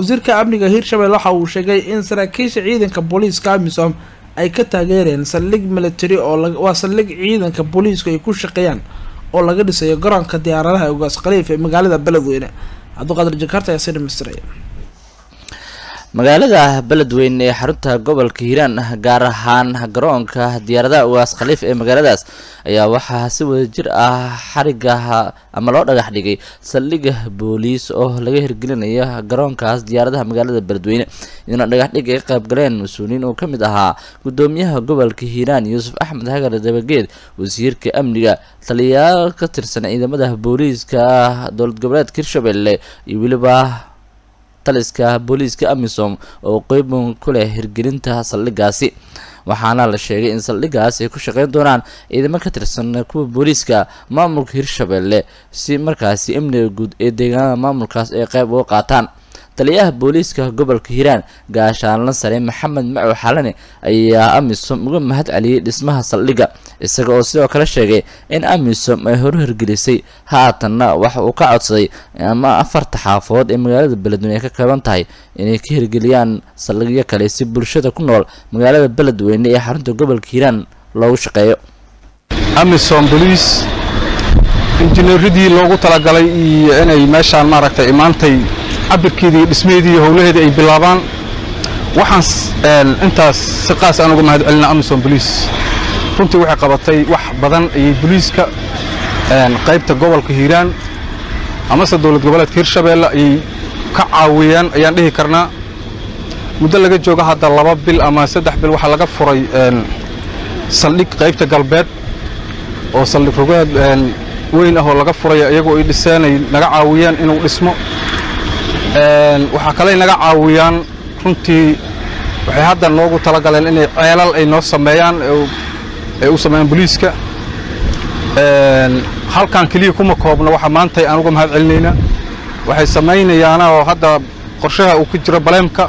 wasiirka amniga hirshabelle waxa uu sheegay in saraakiisha ciidanka booliiska amisom ay ka taageereen saldhig military oo waa saldhig ciidanka booliisku ay ku shaqeeyaan oo laga dhisayo garoonka diyaaradaha ugaas khaliif ee magaalada beledweyne cabdiqaadir jakarta ayaa sii dhamaystiray magaalada beledweyne ee xarunta gobolka hiiraan gaar ahaan garoonka diyaaradaha ugaas khaliif ee magaaladaas ayaa waxaa si wada jir ah xariga ama loo dhagax dhigay saldhiga booliis oo laga hirgelinayo garoonkaas diyaaradaha magaalada beledweyne iyaduna dhagaxdhig ay qayb galeen mas-uuliyiin uu ka mid ahaa gudoomiyaha gobolka hiiraan yuusuf axmed hagar dabageed wasiirka amniga taliyayaal ka tirsan ciidamada booliiska dowlad goboleedka hirshabelle iyo weliba taliska booliiska amisom oo qeyban ku leh hirgelinta saldhigaasi waxaana la sheegay in saldhigaas ay ku shaqeyn doonaan ciidamo ka tirsan kuwa booliiska maamulka hirshabelle si markaasi amniga guud ee deegaanada maamulkaas ay qeyb uga qaataan taliyaha booliiska gobolka hiiraan gaashaanla sare maxamed macow xalane ayaa amisom uga mahad celiyey dhismaha saldhigga isaga oo sidoo kale sheegay in amisom ay horu hirgelisay haatanna waxa uu ka codsaday ama afarta xaafood ee magaalada beledweyne ay ka kooban tahay inay ka hirgeliyaan saldhigyo kale si bulshada ku nool magaalada beledweyne ee xarunta gobolka hiiraan loogu shaqeeyo amisom boliis injineeradii loogu talagalay iyo inay meeshaan maaragtay imaantay cabirkeedii iyo dhismaheedii iyo howlaheedii ay bilaabaan waxaan intaas si qaas aan uga mahad celina amisom boliis runtii waxay qabatay wax badan ayay boliiska qaybta gobolka hiiraan amase dowlad goboleedka hirshabeelle ayay ka caawiyeen ayaan dhihi karnaa muddo laga jooga hadda laba bil ama saddex bil waxaa laga furay saldhig qaybta galbeed oo saldhig rogaad weyn ah oo laga furaya iyagoo ay dhiseen ay naga caawiyeen inuu dhismo waxaa kaley naga caawiyaan runtii waxay hadda noogu talagaleen inay ceelal ay noo sameeyaan ay u sameeyaan boliiska halkan keliya kuma koobna waxa maanta aan uga mahad celinaynaa waxay samaynayaana oo hadda qorshaha uu ku jiro baleemka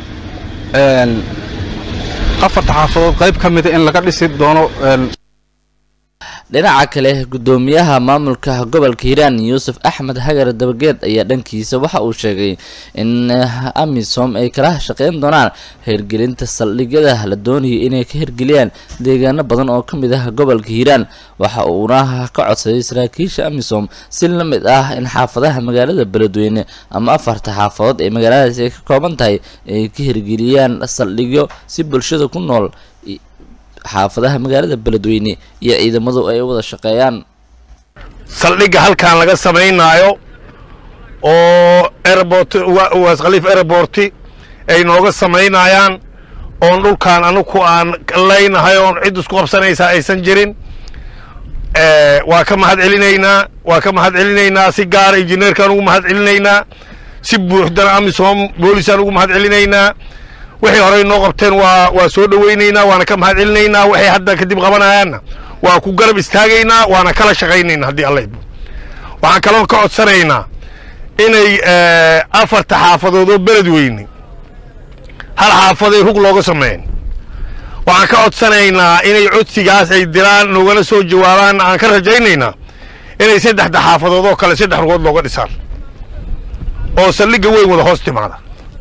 afarta xaafadood qayb ka mida in laga dhisi doono dhinaca kale gudoomiyaha maamulka gobolka hiiraan yuusuf axmed hagar dabageed ayaa dhankiisa waxa uu sheegay in amisom ay kala shaqeyn doonaan hirgelinta saldhigyada la doonayay inay ka hirgeliyaan deegaano badan oo ka mid ah gobolka hiiraan waxa uuna ka codsaday saraakiisha amisom si la mid ah in xaafadaha magaalada beledweyne ama afarta xaafadood ee magaaladaasi ay ka kooban tahay ay ka hirgeliyaan saldhigyo si bulshada ku nool xaafadaha magaalada beledweyne iyo ciidamadu ay wada shaqeeyaan saldhigga halkan laga samaynaayo oo airport ugaas khaliif airporti ay nooga samaynayaan oon dhulkaan anugu aan leynahay oon cid isku qabsanaysaa aysan jirin waa ka mahad celinaynaa waa ka mahad celinaynaa si gaara injineerkaan ugu mahad celinaynaa si buuxdana amisom boolisaan ugu mahad celinaynaa waxay horey noo qabteen waa waa soo dhowaynaynaa waana ka mahad celinaynaa waxay hadda kadib qabanayaanna waa ku garab istaagaynaa waana kala shaqaynaynaa haddii alla idmo waxaan kaloo ka codsanaynaa inay afarta xaafadood oo beledweyne hal xaafaday rug looga sameyn waxaan ka codsanaynaa inay codsigaas ay diraan noogala soo jawaabaan aan ka rajaynaynaa inay saddexda xaafadood oo kale saddex rugood looga dhisaan oo saldhigga weyn wada hoos timaada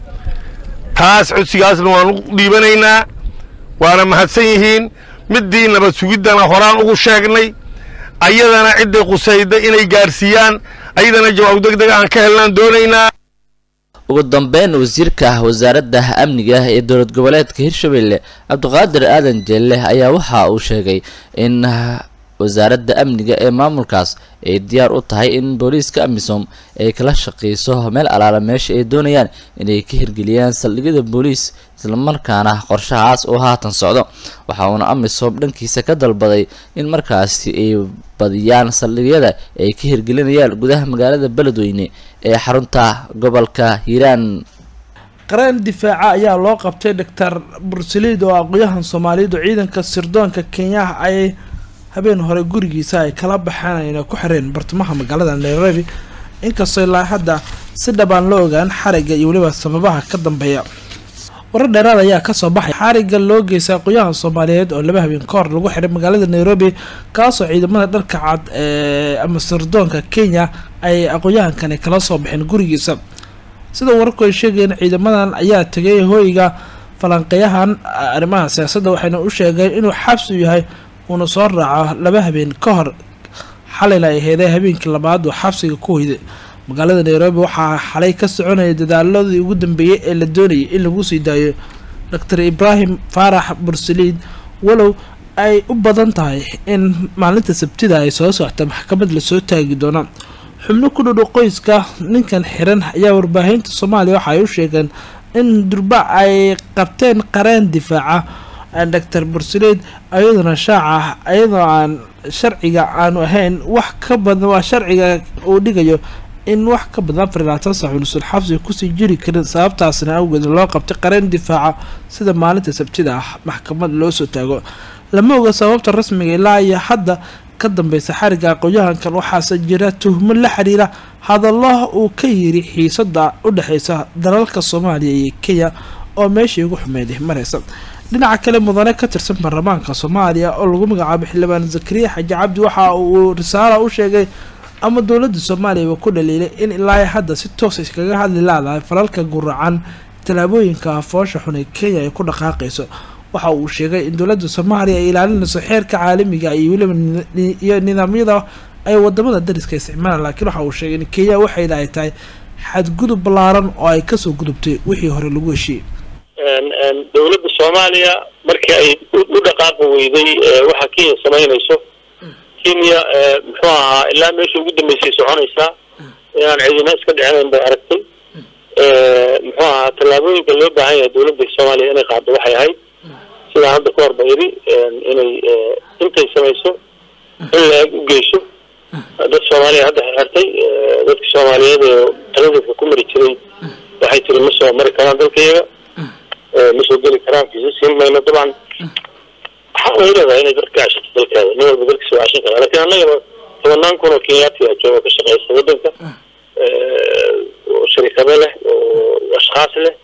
taas codsigaasna waan u dhiibanaynaa waana mahadsan yihiin middii nabad sugiddana horaan ugu sheegnay ayadana cidday qusayda inay gaarsiiyaan ayadana jawaab deg deg aan ka helnaan doonaynaa ugu dambeyn wasiirka wasaaradda amniga ee dowlad goboleedka hirshabelle cabdiqaadir aadan jeelle ayaa waxa uu sheegay in wasaaradda amniga ee maamulkaas ay diyaar u tahay in booliiska amisom ay kala shaqeyso meel alaala meesha ay doonayaan inay ka hirgeliyaan saldhigyada booliis islamarkaana qorshahaas oo haatan socdo waxa uuna amisom dhankiisa ka dalbaday in markaasi ay badiyaan saldhigyada ay ka hirgelinayaan gudaha magaalada beledweyne ee xarunta gobolka hiiraan qareen difaaca ayaa loo qabtay doctor bursaliid oo aqoyahan soomaaliyeed oo ciidanka sirdoonka kenyaha ay habeen hore gurigiisa ay kala baxeen ayna ku xireen bartamaha magaalada nairobi inkastoo ilaa hadda si dhabaan la ogaan xarigga iyo weliba sababaha ka dambeeya warar dheeraad ayaa kasoo baxay xarigga loo geystay aqoyahan soomaaliyeed oo laba habeen ka hor lagu xiray magaalada nairobi kaasoo ciidamada dharka cad ee ama sirdoonka kenya ay aqoyahankani kala soo baxeen gurigiisa sida wararku ay sheegayeen ciidamadan ayaa tegay hoyga falanqeyahan arrimaha siyaasadda waxayna u sheegeen inuu xabsi yahay uuna soo raaco laba habeen ka hor xalayna ay heeday habeenkii labaad oo xabsiga ku hoyday magaalada nairobi waxaa xalay ka soconaya dadaaladii ugu dambeeyey ee la doonayay in lagu sii daayo doctor ibraahim faarax bursaliid walow ay u badan tahay in maalinta sabtida ay soo socta maxkamad lasoo taagi doona xubno ku dhudhu qoyska ninkan xiran ayaa warbaahinta soomaaliya waxa ay u sheegeen in durba ay qabteen qareen difaaca doctor bursaliid ayaduna shaaca ayadoo aan sharciga aanu ahayn wax ka badan waa sharciga uu dhigayo in wax ka badan afar iyo labaatan sax unusul xabsiga kusii jiri karin sababtaasna awgeed loo qabtay qareen difaaca sida maalinta sabtida ah maxkamad loo soo taago lama oga sababta rasmiga ilaa iyo hadda ka dambeysa xariga aqoon-yahankan waxaase jira tuhmo la xiriira hadallo uu ka yiri xiisada u dhexeysa dalalka soomaaliya iyo kenya oo meeshii ugu xumeeday mareysa dhinaca kale mudane ka tirsan baarlamaanka soomaaliya oo lagu magacaabo xildhibaan zakariya xaji cabdi waxa uu risaala u sheegay ama dowladda soomaaliya ku dhaliilay in ilaa hadda si toos iskaga hadli laadahay falalka guracan tallaabooyinka foosha xun ee kenya ay ku dhaqaaqayso waxa uu sheegay in dowladda soomaaliya ay ilaalinayso xeerka caalamiga iyo weliba iyo nidaamyada ay wadamada dariska isticmaalaan laakiin waxa uu sheegay in kenya waxayna ay tahay xadgudub ballaaran oo ay kasoo gudubtay wixii hore lagu heshiiyey dowladda soomaaliya markii ay u dhaqaaqi weyday waxa kenya samaynayso kenya muxuu ahaa ilaa meesha ugu dambeysay soconaysaa inaan cidina iska dhicinayn bay aragtay muxuu ahaa tallaabooyinka loo baahan yahay dowladda soomaaliya inay qaado waxay ahayd sidaan hadda ka hor ba yidhi inay intay samayso in la-eg u geyso dad soomaaliya hadda xirtay dadka soomaaliyeed oo taladeedka ku mari jiray waxay tiri ma soo mari karaan dalkayaga ma soo geli karaan fiisa siin mayno dabcan waxaa way leedahay inay dadka cashato dalkeeda nin walba dalkiisa waa cashan karaa lakin annagaba tobanaan kun oo kenyaati a jooga ka shaqeysa waddanka oo sharikado leh oo ashkaas leh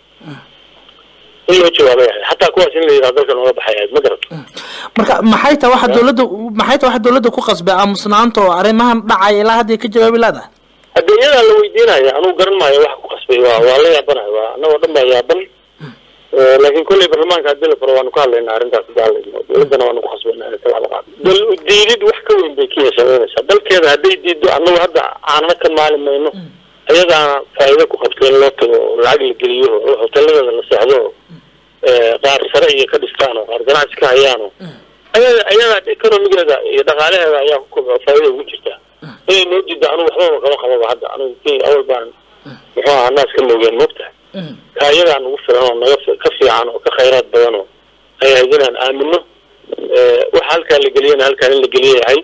in loo jawaabay ahayd xataa kuwaas in la yidhaha dalkan oga baxay ahayd ma garato marka maxay tahay waxa dowladda maxay tahay waxa dowladda ku qasbay aamusnaanta oo arrimahan dhacaya ilaa hadday ka jawaabi laadahay hadda iyadaa la weydiinaya anugu garan maayo waxa ku qasbay waa waa la yaabanahay waa annagoo dhan baa yaaban laakiin kolley baarlamaanka hadii la furo waanu ka hadlaynaa arrintaas hadda hadlayno dowladdana waanu ku khasbayna inay tallaabo qaado dal diidid wax ka weyn bay kenya samaynaysaa dalkeeda hadday diido annagu hadda aanna ka maali mayno ayadaana faa'iido ku qabto in loo tago oo lacag la geliyo oo hoteeladeeda la seexdo oo qaar sare iyo ka dhistaan oo qaar ganacsi ka hayaan oo ayada ayada economigeeda iyo dhaqaalaheeda ayaa ku kobco faa'iida ugu jirtaa inay noo diiddo anugu waxbaba kama qababa hadda anugu kenya awal baan muxuu ahaa naas ka moogeen moogtahay ka ayadaa nagu filan oo naga ka fiican oo ka khayraad badan oo ay ahayd inaan aamino waxa halkaa la geliyana halkaan in la geliyay ahayd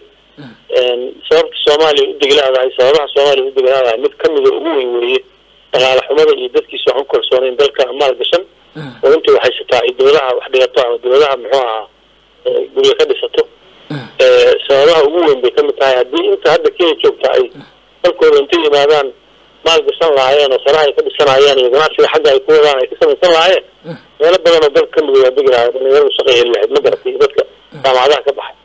sababta soomaaliya u deglaadahay sababaha soomaaliya u deglaadahay mid kamida ugu weyn weeye dhaqaale xumada iyo dadkiisa waxaan ku kalsoonayn dalka maal gashan oo inta waxay sataa ay dowladaha wax dhigato ama dowladaha muxuu ahaa guryo ka dhisato sababaha ugu weyn bay kamid tahay haddii inta hadda kenya joogta ay dalkooda intay yimaadaan maal gashan lahaayeen oo sanaha ay ka dhisanayaan iyo ganacsiga xagga ay ku wadaan ay ka samaysan lahaayeen meelo badan oo dalka kamid waa degi lahayd dhalinyaradu shaqa heli lahayd ma garatay dadka jaamacadaha ka baxay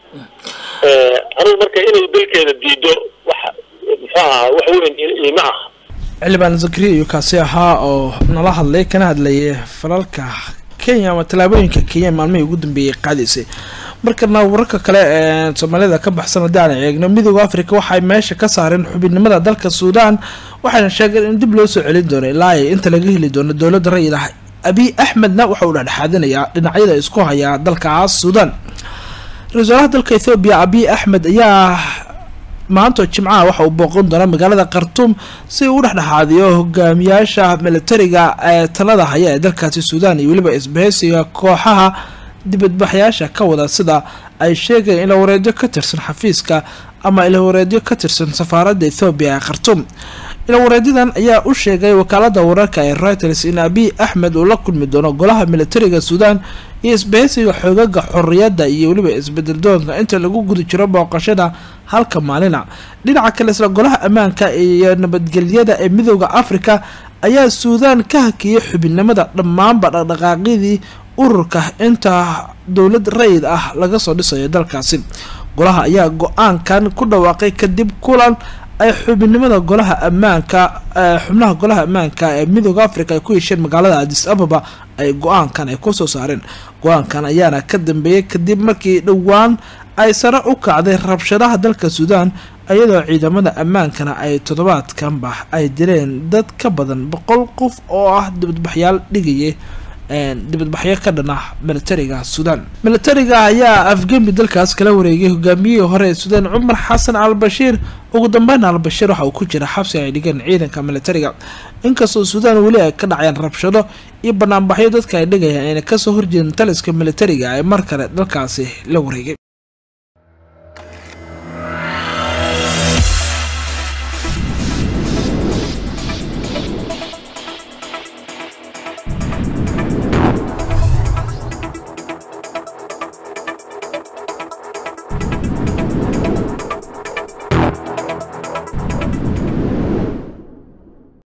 anigu marka inay dalkeeda diido wax muxuu ahaa wax weyn ima aha xildhibaan zakariya iyo kaasi ahaa oo nala hadlay kana hadlayay falalka kenya ama tallaabooyinka kenya maalmihii ugu dambeeyay qaadaysay markana wararka kale ee soomaalida ka baxsan haddii aan eegno midooda africa waxay meesha ka saareen xubinimada dalka suudaan waxayna sheegeen in dib loo soo celin doono ilaa ay inta laga heli doono dowladda rayid ah abiy axmedna waxa uu dhexdhexaadinayaa dhinacyada isku hayaa dalkaas suudaan ra-isul wasaaraha dalka ethoobiya abiy axmed ayaa maanta jimcaha waxa uu booqan doona magaalada khartuum si uu u dhexdhexaadiyo hogaamiyaasha militariga ee talada haya ee dalkaasi suudaan iyo weliba isbahaysiga kooxaha dibadbaxyaasha ka wada sida ay sheegayeen ilawareedyo ka tirsan xafiiska ama ilawareedyo ka tirsan safaaradda ethoobiya ee khartuum ilawareedyadan ayaa u sheegay wakaalada wararka ee reuters in abiy axmed uu la kulmi doono golaha militariga suudaan iyo isbahaysiga xoogaga xorriyadda iyo weliba isbedeldoonka inta lagu guda jiro booqashada halka maalina dhinaca kale isla golaha ammaanka iyo nabadgelyada ee midooda africa ayaa suudaan ka hakiyay xubinimada dhammaanba dhaqdhaqaaqyadii ururka inta dowlad rayid ah laga soo dhisayo dalkaasi golaha ayaa go-aankan ku dhawaaqay kadib kulan ay xubinimada golaha ammaanka xubnaha golaha ammaanka ee midooda africa ay ku hesheen magaalada adis ababa ay go-aankan ay kusoo saareen go-aankan ayaana ka dambeeyay kadib markii dhowaan ay sare u kacday rabshadaha dalka suudaan iyadoo ciidamada ammaankana ay toddobaadkanba ay dileen dad ka badan boqol qof oo ah dibadbaxyaal dhigaya dibadbaxyo ka dhan ah militariga suudaan militariga ayaa afgembi dalkaas kala wareegay hogaamiyihii hore ee suudaan cumar xasan al bashiir ugu dambeyn al bashiir waxa uu ku jira xabsi ay dhigeen ciidanka militariga inkastoo suudaan weli ay ka dhacayaan rabshado iyo banaanbaxyo dadka ay dhigayaan ayna kasoo horjeedin taliska militariga ee mar kale dalkaasi la wareegay